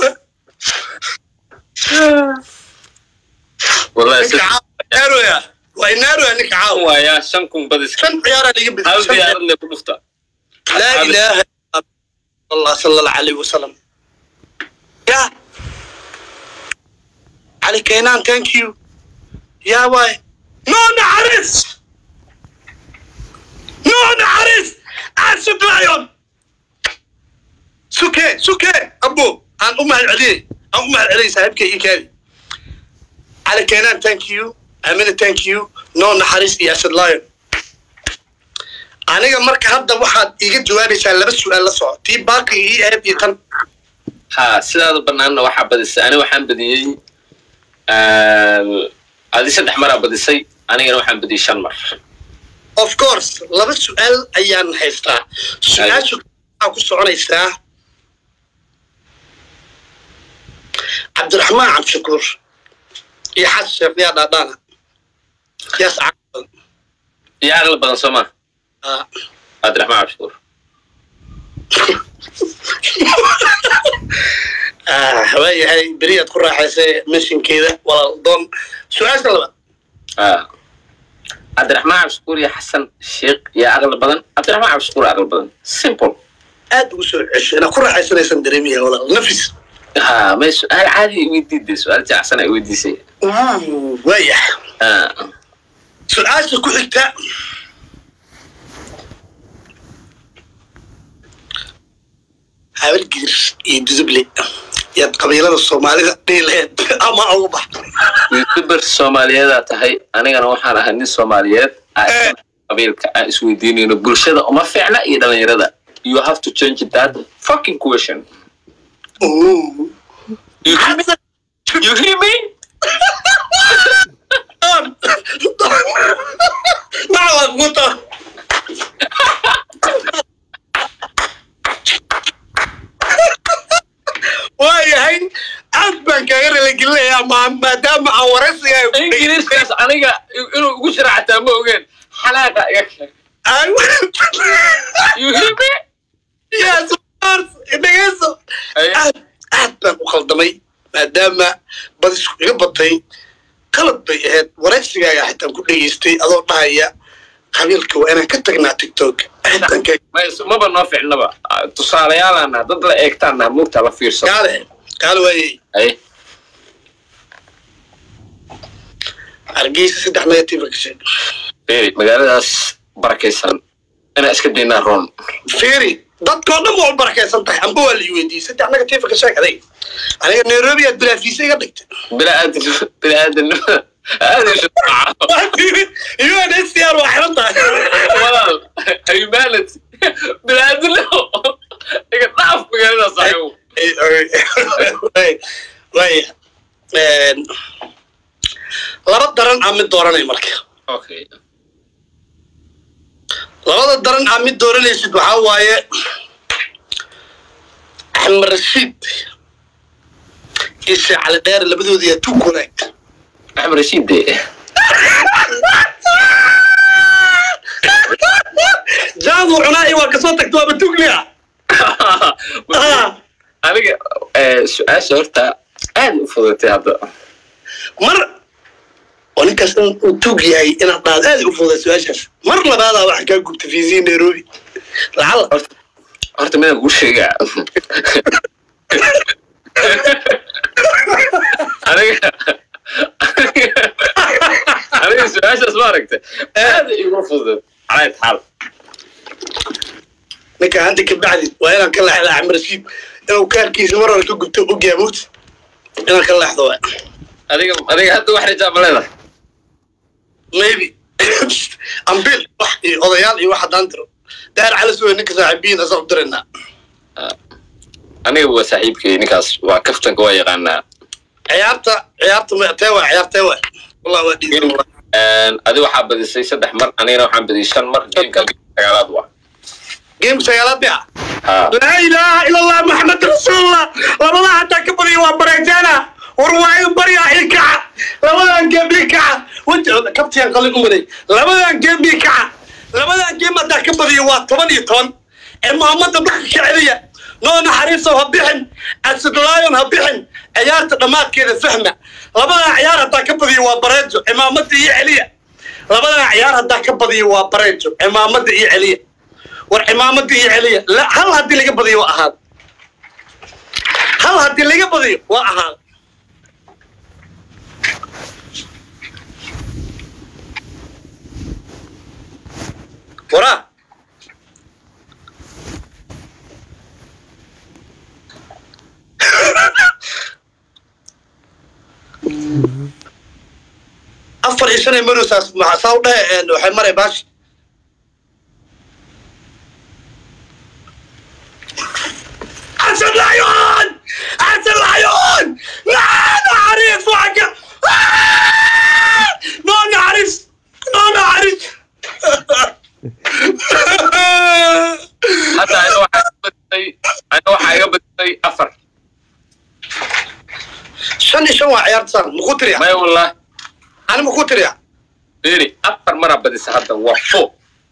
wallahi ninka caawa naaroya waa naaroya ninka caawa waayaa shan kun badis shan ciyaaraa liga hal bedel diyaarad le ku dhufta laa ilaaha illa allah sala allahu alayhi wasalam ya cali keenaan thank you yaa waay no naxariis no naxariis asud lion suke suke abo aan u mahad celiyey aan u mahad celiyey saaxiibkay ii kaadi cali keenaan thank you amina thank you no naxariis iyo asud lion aniga marka hadda waxaad iga jawaabaysaa laba su-aal la soco tii baaqi ii ahayd iyo tan ha sidaada banaanna waxaa badisay ani waxaan badiyey adi saddex maraa badisay anigana waxaan badiyey shan mar of course laba su-aal ayaan haystaa su-aasha waxaa ku soconaysaa cabdiraxmaan cabdishakuur iyo xasan sheekh yaa dhaadhaana yaas caqal iyo aqli badan soo ma Ah. cabdiraxmaan cabshukuur Ah, waayahay beriyaad ku raaxaysay meshinkeeda walaal doon su-aasha labaad Ah. cabdiraxmaan cabshukuur iyo xasan sheekh iyo aqli badan cabdiraxmaan cabshukuur aqli badan simple aad ugu soo cesho inaad ku raaxaysanaysan dareemiya walaal nafis ha may su-aal caadi i weydiide su-aal jacsan ay weydiisay waayahay Ah. su-aasha ku xigta habalgidir iyo duduble yaad qabiilada soomaalida dhihi laheyd ama ugu bax youtuber soomaaliyeedaa tahay anigana waxaan ahay nin soomaaliyeed ah, Eh. qabiilka aan isweydiinayno bulshada uma fiicna iyo dhalinyarada you have to change that fucking question you hear me you hear me Nacwad muta. waayahay aad baan kaaga ralagelinayaa ma- maadaama aan waraysiga ingiriiskaas aniga inuu ugu jira xataa ma ogeen xalaaqa iga keen you hear me Yes, of course. dhegeyso Aye. aad aad baan u khaldamay maadaama bad isku iga batay qalad bay ahayd waraysigaaga xitaan ku dhegeystay adoo dhahaya qabiilka waa inaan ka tagnaa tiktok xitaan ka Ma is- maba noo ficnaba Ah, tusaalayaalaana dad la eegtaana mugta la fiirsan kaale kaale waayey ay hargeysa saddex negative ka sheeg beeri magaaladaas barakaysan inaa iska daynaa roon fiiri dadkoo dhan waa u barakaysan tahay amba waa la i weydiiyey saddex negative ka sheeg aday aniga nairobi aad bilaafiisa iga dhigtay bilaadan bilaadan aadan UNHCR waa xiran tahay walaal moral humanity biniaadinimo iga dhaaf magaalada saaxiibo waaya laba daran aa mid dooranay marka okay labada daran aa mid dooranaysid waxaa waaye axmed rashiid iyo sheekh cali dheer labadooda yaa tu connect axmed rashiid de jaadu cunaa iyo waa kasoo tagta waaba tuglia aniga eh, su-aasha horta aad u fudatay hadda mar oo ninkaas in uu tug yahay inaad dhaad aad u fuda su-aashaas mar labaadaa waxaa kaa gubta fiisiya nairobi lacala horta horta midaan kuu sheegaa aniga aniga su-aashaas ma aragta aad igu fudud calayd xaal ninka hadda ka bacdi waa inaan ka leexda axmed rashiid inuu kaarkiisa mar hore ka gubto ogyaa mowt inaan ka leexdo waa adiga adiga hadda wax rajaa ma leedahay maybe ambil wax iyo odayaal iyo wax haddaan diro daar cala suwe ninka saaxiibiyiin asaa u diraynaa aniga waa saaxiibkay ninkaas waa kaftanka waa yaqaanaa ciyaarta ciyaarta ma tee waa ciyaar tee waa wallah waa dhiisan wallah adi waxaa badisay saddex mar anigana waxaan badiyay shan mar geemka sagaalaad waa geemka sagaalaad bia ha laa ilaaha ila allah maxamed rasuulullah labadaa hataa ka badiya waa bareejaana war waa in baryaa ii kaca labadan geem ii kaca wajicooda kabtiyaan qalin u waday labadan geem ii kaca labadan geem haddaa ka badiya waa toban iyo toban ee muhammada dhulka ka celiya noo naxariisow ha bixin asidlaayon ha bixin ciyaarta dhammaadkeeda fahma labadan ciyaar haddaa ka badiya waa bareejo cimaamada iyo celiya labadan ciyaar haddaa ka badiya waa bareejo cimaamada iyo celiya war cimaamada iyo celiya la hal haddii laga badiyo waa ahaad hal haddii laga badiyo waa ahaad waraa afar iyo shan ee marosaas maxaa saa u dhahe waxay maray baashi حسن العيون حسن العيون لا نعرف وعك ما نعرف ما نعرف hadda aniga waxaa iga badisay aniga waxaa iga badisay afar شن شن وعيار صار مكو تريا maya wallah انا مكو تريا beri afar maraa badisa hadda waa four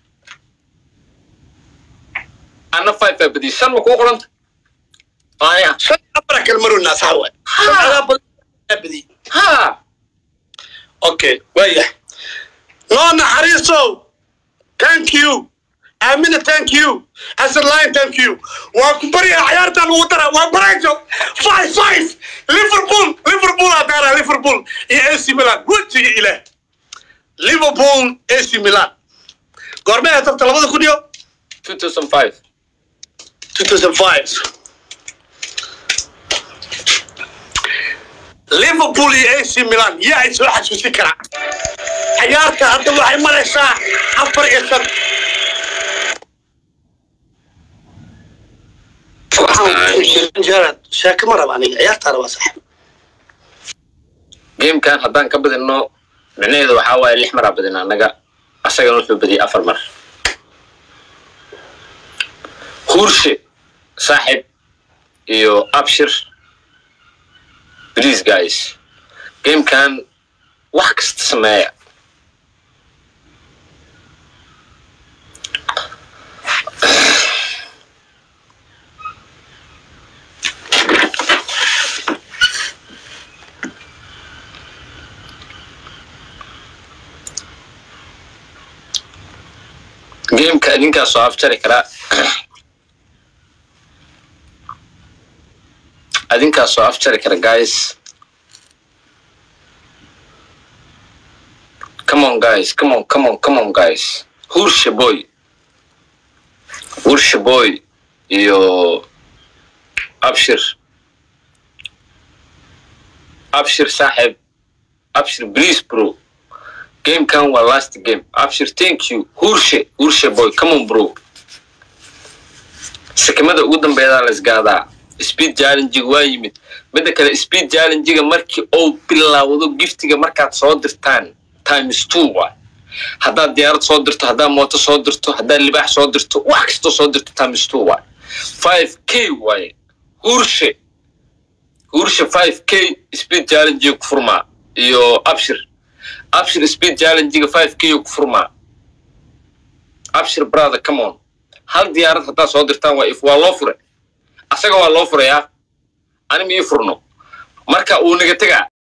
ana five baa badiyay shan ma kuu qoranta maya شن ابرك المرو الناس هوا شن على بدي ha اوكي ويا نو نحريصو ثانك يو امينه ثانك يو حسن لاين ثانك يو وكبري عيارتا الوتر وبريجو فايف فايف ليفربول ليفربول ادارا ليفربول يا اي سي ميلان وجهي الى ليفربول اي سي ميلان قرمي هتبت لبدا كوديو 2005 2005 ليفربول iyo AC Milan yaa ay soo xasuusin karaa ciyaarta hadda waxay maraysaa afar iyo shan Gerard sheeko ma raba aniga ciyaartaana waa sax gamekan haddaan ka badino micnaheedu waxaa waaye lix maraa badina annaga asagana wuxuu badiyay afar mar huurshe saaxib iyo abshir please guys gamekan wax kasta sameeya gameka idinkaa soo afjari karaa adinkaa soo afjari kara guys come on guys come on come on come on guys hursha boy hursha boy iyo abshir abshir saaxib abshir please bro gamekan waa last game abshir thank you hurshe hurshe boy come on bro sakimada ugu dambeedaa la isgaadaa speed challengiga waa yimid midda kale speed challengiga markii uu bilaawdo giftiga markaad soo dirtaan times two waay haddaad diyaarad soo dirto haddaad mooto soo dirto haddaad libaax soo dirto wax kastoo soo dirto times two waay five k waaye hurshe hurshe five k speed challengiga ku furmaa iyo abshir abshir speed challengiga five k ku furmaa abshir brother come on hal diyaarad haddaad soo dirtaan waa if waa loo furay asaga waa loo furayaa ani ma ii furno marka uu naga tegaa